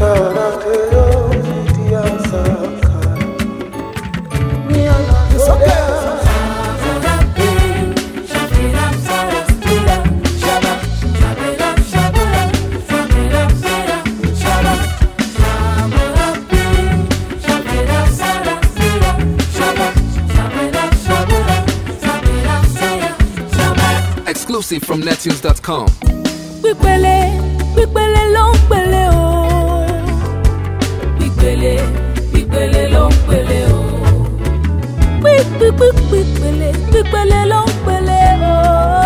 Exclusive from nettunes.com. pípele pípele ló ń pele o. pípele pípele ló ń pele o. pípípípípele pípele ló ń pele o.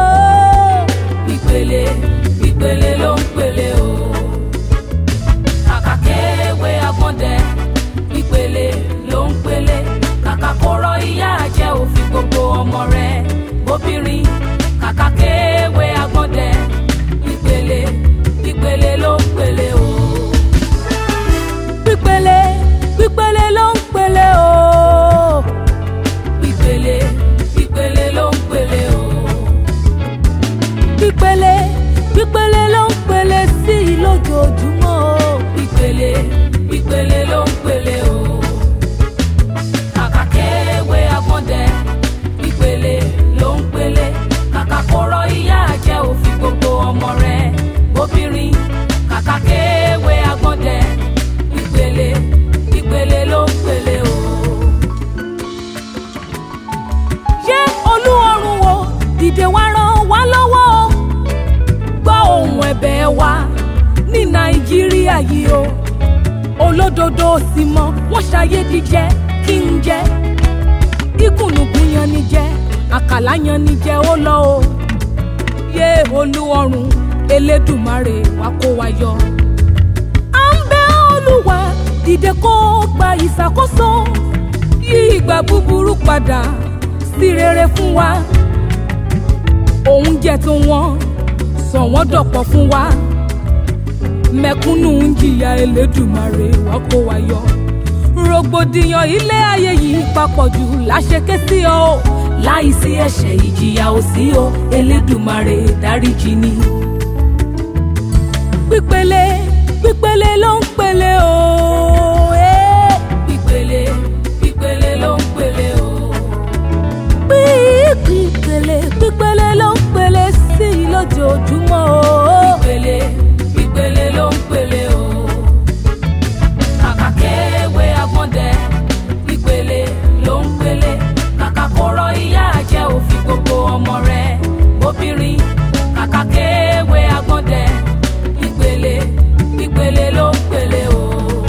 pípele pípele ló ń pele o. kàkà kéwé agbọ́ndẹ pípele ló ń pele kàkà kóró ìyá jẹ́ òfin gbogbo ọmọ rẹ̀ obìnrin kàkà kéwé agbọ́ndẹ pípele pípele ló ń pele o. pípele pípele ló ń pele o. pípele pípele ló ń pele o. pípele pípele ló ń pele sí i lójoojúmọ́ o. pípele pípele ló ń pele o. kàkà kéwé agbọ́ndẹ pípele ló ń pele kàkà kóró ìyá jẹ́ òfin gbogbo ọmọ rẹ̀ obìnrin kàkà kéwé agbọ́ndẹ pípele pípele ló ń pele o. ṣé olúọrun wo dìde wá ràn wá lọ́wọ́ o gbọ́ ohùn ẹ̀bẹ̀ wa ní nàìjíríà yìí o olódodo sì mọ wọ́n ṣàyédíjẹ kí n jẹ ìkùnnùkùn yan ni jẹ àkàlà yan ni jẹ ó lọ o yé olúọrun elédùmarè wá kó wa yọ. à ń bẹ olúwa dìde kó gba ìṣàkóso yí ìgbà búburú padà sí rere fún wa oúnjẹ tó wọ́n sọ wọ́n dọ̀pọ̀ fún wa mẹ̀kúnnù ń jìyà elédùmarè wá kó wa yọ rògbòdìyàn ilé ayé yìí papọ̀ jù láṣeké sí ọ o láìsí ẹ̀ṣẹ̀ ìjìyà ò sí o elédùmarè dáríjì ni. pípele pípele ló ń pele o. eh. pípele pípele ló ń pele o. pípele pípele ló ń pele sí i lójoojúmọ́ o. pípele pípele ló ń pele o kàkà kéwé agbọ́ndẹ ìpele ló ń pele kàkà kóró ìyá jẹ́ òfin gbogbo ọmọ rẹ̀ obìnrin kàkà kéwé agbọ́ndẹ ìpele ìpele ló ń pele o.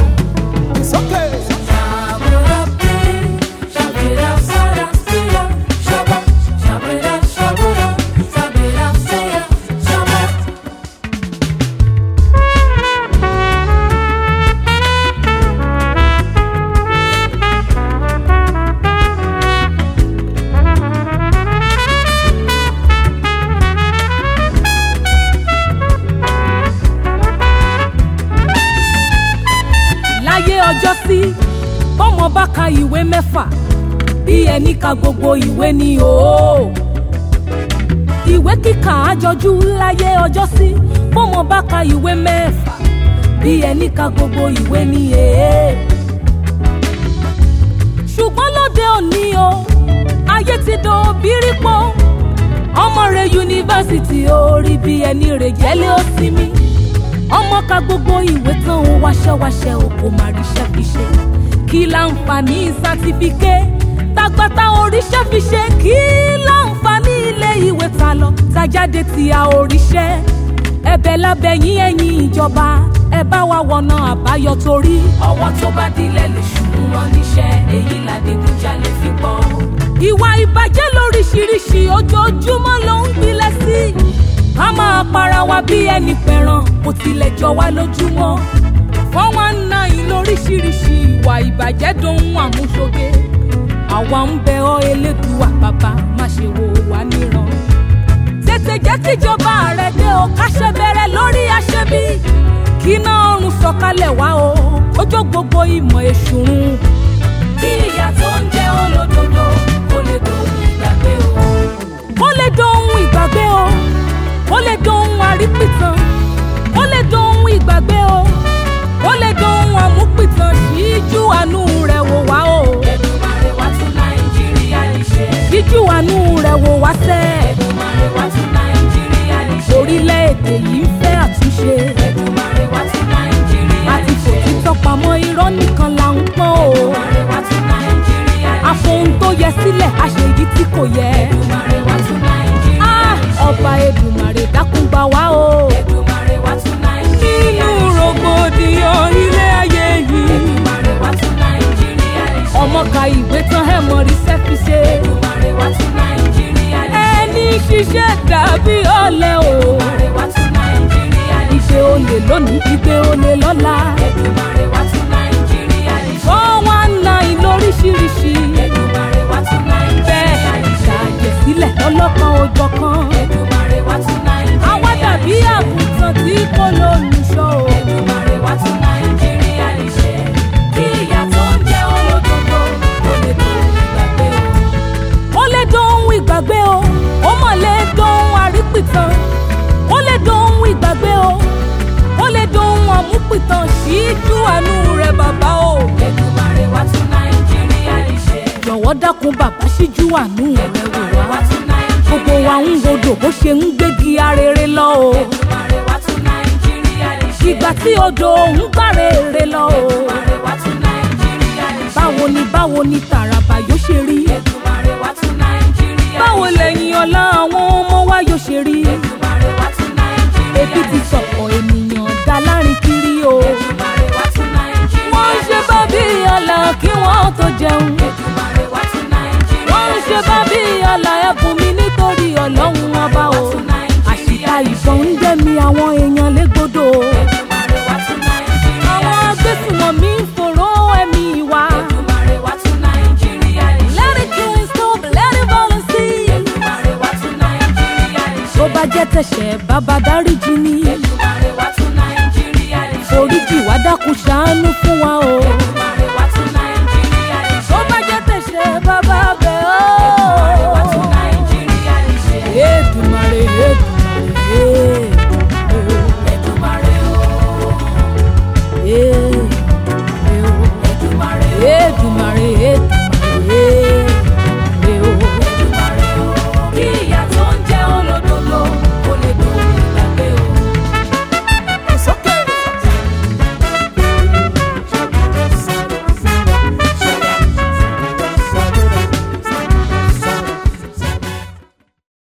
láyé ọjọ́ sí bọ́mọ bá ka ìwé mẹ́fà bí ẹni ka gbogbo ìwé ni o. ìwé kíkà àjọjú láyé ọjọ́ sí bọ́mọ bá ka ìwé mẹ́fà bí ẹni ka gbogbo ìwé ni e. ṣùgbọ́n lóde òní o ayé ti dán bírípọ̀ ọmọ rẹ̀ yunifásitì orí bí ẹni rẹ̀ jẹ́lé ó sinmi ọmọ ka gbogbo ìwé tán ó wáṣẹ́wáṣẹ́ o kò má ríṣẹ́ fi ṣe kí láǹfààní sátífíkẹ́ tagbata oríṣẹ́ fi ṣe kí láǹfààní ilé ìwé ta lọ tajáde tí a oríṣẹ́ ẹ̀bẹ̀ lábẹ́yìn ẹ̀yìn ìjọba ẹ bá wa wọ̀nà àbáyọ torí. ọwọ́ tó bá dilẹ̀ lè ṣùgbọ́n wọn níṣẹ́ èyí ládégúnjalè fi pọ̀. ìwà ìbàjẹ́ lóríṣiríṣi ojoojúmọ́ ló ń gbilẹ̀ sí i ká máa para wa bí ẹni pẹ̀ràn kò tilẹ̀ jọ wá lójúmọ́. four one nine lóríṣiríṣi ìwà ìbàjẹ́ dohun àmúṣoge. àwa ń bẹ ọ́ elédùà bàbá má ṣe wò wá níran. tètè jẹ́ kíjọba rẹ̀ dé o káṣẹ́ bẹ̀rẹ̀ lórí aṣẹ́bí. kí iná ọrùn sọ̀kalẹ̀ wá o ọjọ́ gbogbo ìmọ̀ èṣù run. bí ìyá tó ń jẹ́ olódodo kò lè dohun ìgbàgbé o. kó lè dohun ìgbàgbé o ó lè dohun àrípìtàn ó lè dohun ìgbàgbé o ó lè dohun. ṣiṣẹ́ dàbí ọ̀lẹ o. Èdùmàrè wá tún Nàìjíríà yìí ìṣe olè lónìí ìgbé olè lọ́la. Èdùmàrè wá tún Nàìjíríà yìí ṣe. four one nine lóríṣiríṣi. Èdùmàrè wá tún Nàìjíríà bẹ́ẹ̀ yìí ṣe. ṣàjẹsílẹ̀ lọ́lọ́kan òjọ̀ kan. Èdùmàrè wá tún Nàìjíríà àwa dàbí yìí ṣe. àgùntàn tí kò lólùṣọ́ o. Èdùmàrè wá tún Nàìjíríà yìí ṣe. Kí ìyà tó ń jẹ olódodo kó lè tó ìgbàgbé o. ó lè dohun ìgbàgbé o ó mọ̀ lè dohun àrípìtàn ó lè dohun ìgbàgbé o ó lè dohun àmúpìtàn síjú àánú rẹ̀ bàbá o. Èdùmàrè wá tún Nàìjíríà yìí ṣe. jọ̀wọ́ dákun bàbá síjú àánú rẹ̀ wò Èdùmàrè wá. wá tún Nàìjíríà gbogbo wa ń rodò bó ṣe ń gbégi arére lọ o. Èdùmàrè wá tún Nàìjíríà yìí ṣe. ìgbà tí odò ń gbàrèrè lọ o. Èdùmàrè wá tún Nàìjíríà yìí ṣe. báwo ni báwo ni tàràbà yóò ṣe rí. Èdùmàrè wá tún Nàìjíríà báwo yìí ṣe. lẹ́yìn ọ̀la àwọn ọmọ wa yóò ṣe rí. Èdùmàrè wá tún Nàìjíríà ebi ti yìí ṣe. sọ̀pọ̀ ènìyàn dá lárin kiri o. Èdùmàrè wá tún Nàìjíríà wọ́n ń ṣe yìí ṣe. bábí ọ̀la kí wọ́n tó jẹun. Èdùmàrè wá tún Nàìjíríà wọ́n ń ṣe yìí ṣe. bábí ọ̀la ẹ̀bùn mi nítorí ọlọ́run ọba o. àṣìkà ìbọn ń dẹ́mi àwọn èèyàn légbodò. Èdùmàrè wá tún Nàìjíríà àwọn yìí ṣe. agbésùnmọ̀mí ń fòró ẹ̀mí wa. Èdùmàrè wá tún Nàìjíríà yìí ṣe. let it kill stop let it volunteer. Èdùmàrè wá tún Nàìjíríà yìí ṣe. tó bá jẹ́ tẹ̀sẹ̀ bàbá dáríjì ni. Èdùmàrè wá tún Nàìjíríà yìí ṣe. oríjì wá dákun ṣàánú fún wa o.